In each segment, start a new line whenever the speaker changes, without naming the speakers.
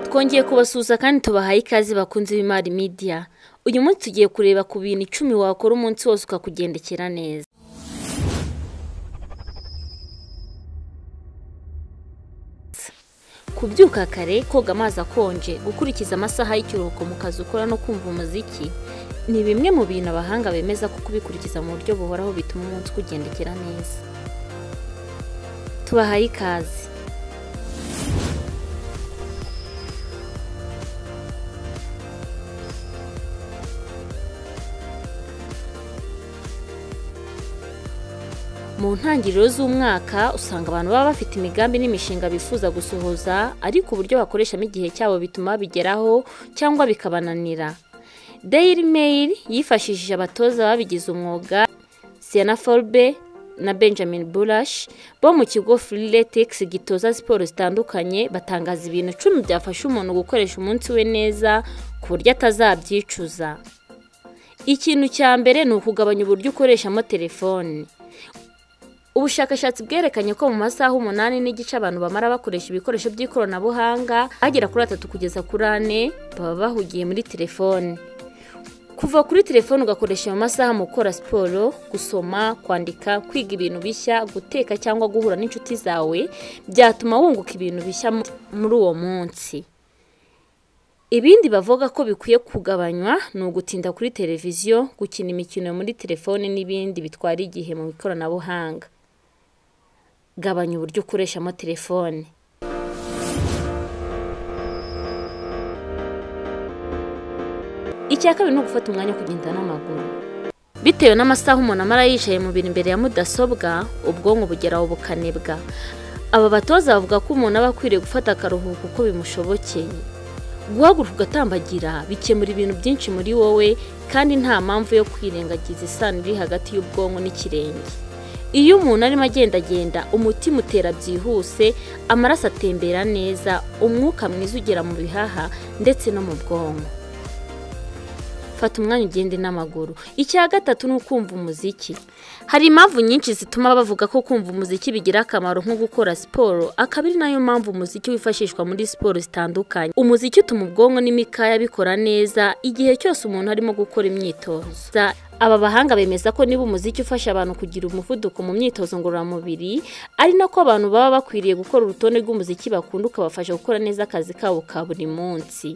twongeye kubasuhuza kandi tubahaye ikaze bakunze b'imari media uyu munsi tugiye kureba ku bintu icumi wakora umunsi wose ukakugendekera neza kubyuka kare koga amazi akonje gukurikiza amasaha y'ikiruhuko mu kazi ukora no kumva umuziki ni bimwe mu bintu abahanga bemeza ko kubikurikiza mu buryo buhoraho bituma umunsi ukugendekera neza tubahaye ikaze mu ntangiriro z'umwaka usanga abantu baba bafite imigambi n'imishinga bifuza gusohoza ariko uburyo bakoreshamo igihe cyabo bituma babigeraho cyangwa bikabananira Daily Mail yifashishije abatoza babigize umwuga Sienna Forbe na Benjamin Bulash bo mu kigo Freeletics gitoza siporo zitandukanye batangaza ibintu icumi byafasha umuntu gukoresha umunsi we neza ku buryo atazabyicuza ikintu cya mbere ni ukugabanya uburyo ukoreshamo telefone ubushakashatsi bwerekanye ko mu masaha umunani n'igice abantu bamara bakoresha ibikoresho by'ikoranabuhanga agera kuri atatu kugeza kuri ane baba bahugiye muri telefone kuva kuri telefone ugakoresha mu masaha mu gukora siporo gusoma kwandika kwiga ibintu bishya guteka cyangwa guhura n'inshuti zawe byatuma wunguka ibintu bishya muri uwo munsi ibindi bavuga ko bikwiye kugabanywa ni ugutinda kuri televiziyo gukina imikino muri telefone n'ibindi bitwara igihe mu ikoranabuhanga gabanya uburyo ukoreshamo telefone icya kabiri ni ugufata umwanya wo kugenda n'amaguru bitewe n'amasaha umuntu amara yicaye mu bintu imbere ya mudasobwa ubwonko bugera ubukanebwa aba batoza bavuga ko umuntu aba akwiriye gufata akaruhuko uko bimushobokeye guhaguruka ugatambagira bikemura ibintu byinshi muri wowe kandi nta mpamvu yo kwirengagiza isano iri hagati y'ubwonko n'ikirenge iyo umuntu arimo agendagenda umutima utera byihuse amaraso atembera neza umwuka mwiza ugera mu bihaha ndetse no mu bwonko fata umwanya ugende n'amaguru icya gatatu ni ukumva umuziki hari impamvu nyinshi zituma bavuga ko kumva umuziki bigira akamaro nko gukora siporo akaba ari nayo mpamvu umuziki wifashishwa muri siporo zitandukanye umuziki utuma ubwonko n'imikaya bikora neza igihe cyose umuntu arimo gukora imyitozo aba bahanga bemeza ko niba umuziki ufasha abantu kugira umuvuduko mu myitozo ngororamubiri ari nako abantu baba bakwiriye gukora urutonde rw'umuziki bakunda ukabafasha gukora neza akazi kabo ka buri munsi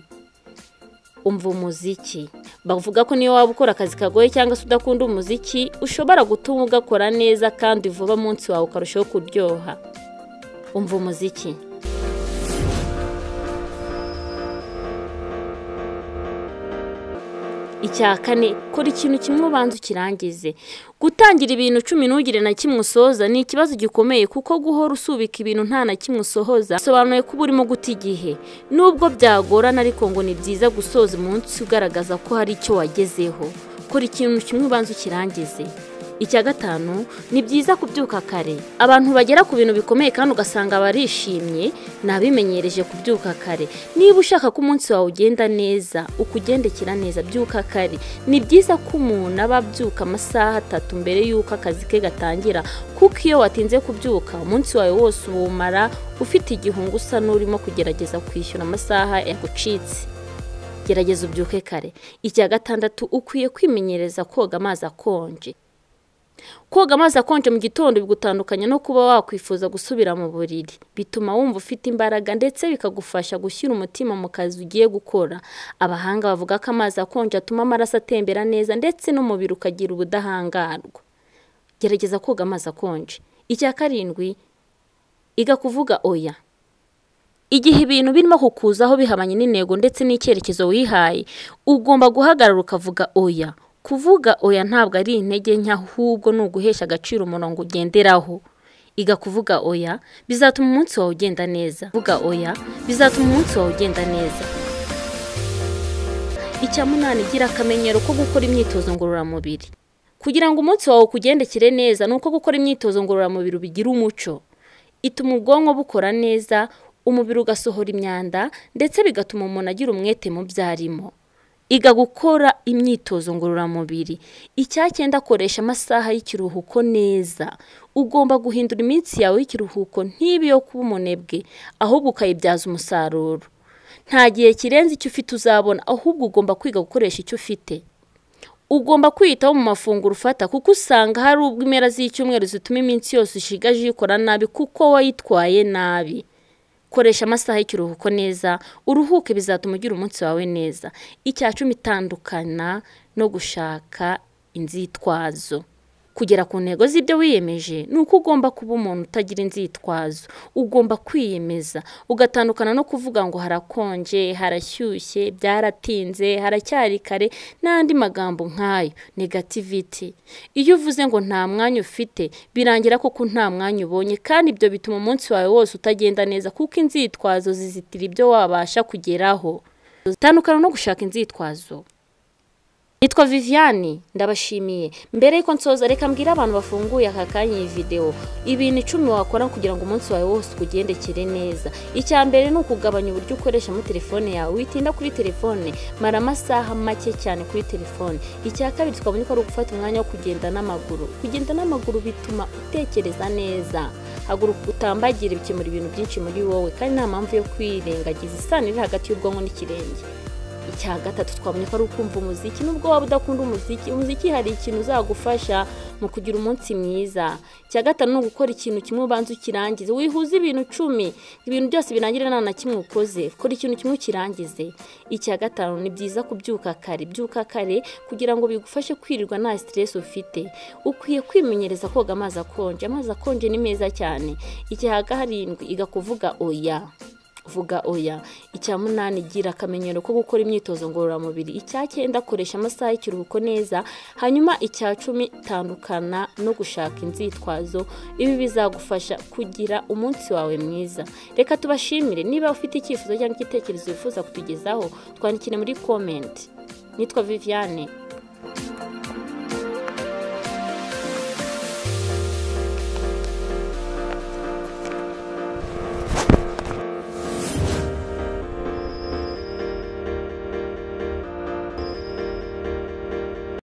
umva umuziki bavuga ko niyo waba ukora akazi kagoye cyangwa se udakunda umuziki ushobora gutuma ugakora neza kandi vuba munsi wawe ukarushaho kuryoha umva umuziki icya kane kora ikintu kimwe ubanza ukirangize gutangira ibintu cumi ntugire na kimwe usoza ni ikibazo gikomeye kuko guhora usubika ibintu nta na kimwe usohoza bisobanuye ko uba urimo guta igihe nubwo byagorana ariko ngo ni byiza gusoza umunsi ugaragaza ko hari icyo wagezeho kora ikintu kimwe ubanza ukirangize icya gatanu ni byiza kubyuka kare abantu bagera ku bintu bikomeye kandi ugasanga barishimye ni abimenyereje kubyuka kare niba ushaka ko umunsi wawe ugenda neza ukugendekera neza byuka kare ni byiza ko umuntu aba abyuka amasaha atatu mbere y'uko akazi ke gatangira kuko iyo watinze kubyuka umunsi wawe wose uwumara ufite igihungu usa n'urimo kugerageza kwishyura amasaha yagucitse gerageza ubyuke kare icya gatandatu ukwiye kwimenyereza koga amazi akonje koga amazi akonje mu gitondo bigutandukanye no kuba wakwifuza gusubira mu buriri bituma wumva ufite imbaraga ndetse bikagufasha gushyira umutima mu kazi ugiye gukora abahanga bavuga ko amazi akonje atuma amaraso atembera neza ndetse n'umubiri ukagira ubudahangarwa gerageza koga amazi akonje icya karindwi iga kuvuga oya igihe ibintu birimo kukuzaho bihabanye n'intego ndetse n'icyerekezo wihaye ugomba guhagarara ukavuga oya kuvuga oya ntabwo ari intege nke ahubwo ni uguhesha agaciro umurongo ugenderaho iga kuvuga oya bizatuma umunsi wawe ugenda neza vuga oya bizatuma umunsi wawe ugenda neza icya munani gira akamenyero ko gukora imyitozo ngororamubiri kugira ngo umunsi wawe ukugendekere neza ni uko gukora imyitozo ngororamubiri ubigira umuco ituma ubwonko bukora neza umubiri ugasohora imyanda ndetse bigatuma umuntu agira umwete mu byo arimo iga gukora imyitozo ngororamubiri icyacyenda akoresha amasaha y'ikiruhuko neza ugomba guhindura iminsi yawe y'ikiruhuko ntibe yo kuba umunebwe ahubwo ukayibyaza umusaruro nta gihe kirenze icyo ufite uzabona ahubwo ugomba kwiga gukoresha icyo ufite ugomba kwiyitaho mu mafunguro ufata kuko usanga hari ubwo impera z'icyumweru zituma iminsi yose ushigaje uyikora nabi kuko wayitwaye nabi koresha amasaha y'ikiruhuko neza uruhuke bizatuma ugira umunsi wawe neza icya cumi itandukana no gushaka inzitwazo kugera ku ntego z'ibyo wiyemeje ni uko ugomba kuba umuntu utagira inzitwazo ugomba kwiyemeza ugatandukana no kuvuga ngo harakonje harashyushye byaratinze haracyari kare n'andi magambo nk'ayo negativiti iyo uvuze ngo nta mwanya ufite birangira koko nta mwanya ubonye kandi ibyo bituma umunsi wawe wose utagenda neza kuko inzitwazo zizitira ibyo wabasha kugeraho tandukana no gushaka inzitwazo Nitwa Viviane ndabashimiye mbere yuko nsoza reka mbwire abantu bafunguye aka kanya iyi videwo ibintu icumi wakora kugira ngo umunsi wawe wose ukugendekere neza icya mbere ni ukugabanya uburyo ukoresha muri telefone yawe witinda kuri telefone mara amasaha make cyane kuri telefone icya kabiri twabonye ko ari ugufata umwanya wo kugenda n'amaguru kugenda n'amaguru bituma utekereza neza haguruka utambagire bikemura ibintu byinshi muri wowe kandi nta mpamvu yo kwirengagiza isano iri hagati y'ubwonko n'ikirenge icya gatatu twabonye ko ari ukumva umuziki nubwo waba udakunda umuziki umuziki hari ikintu uzagufasha mu kugira umunsi mwiza icya gatanu ni ugukora ikintu kimwe ubanza ukirangize wihuze ibintu icumi ibintu byose birangire nta na kimwe ukoze kora ikintu kimwe ukirangize icya gatanu ni byiza kubyuka kare byuka kare kugira ngo bigufashe kwirirwa nta siteresi ufite ukwiye kwimenyereza koga amazi akonje amazi akonje ni meza cyane icya karindwi iga kuvuga oya vuga oya icya munani gira akamenyero ko gukora imyitozo ngororamubiri icya cyenda akoresha amasaha y'ikiruhuko neza hanyuma icya cumi tandukana no gushaka inzitwazo ibi bizagufasha kugira umunsi wawe mwiza reka tubashimire niba ufite icyifuzo cyangwa igitekerezo wifuza kutugezaho twandikire muri komenti nitwa viviane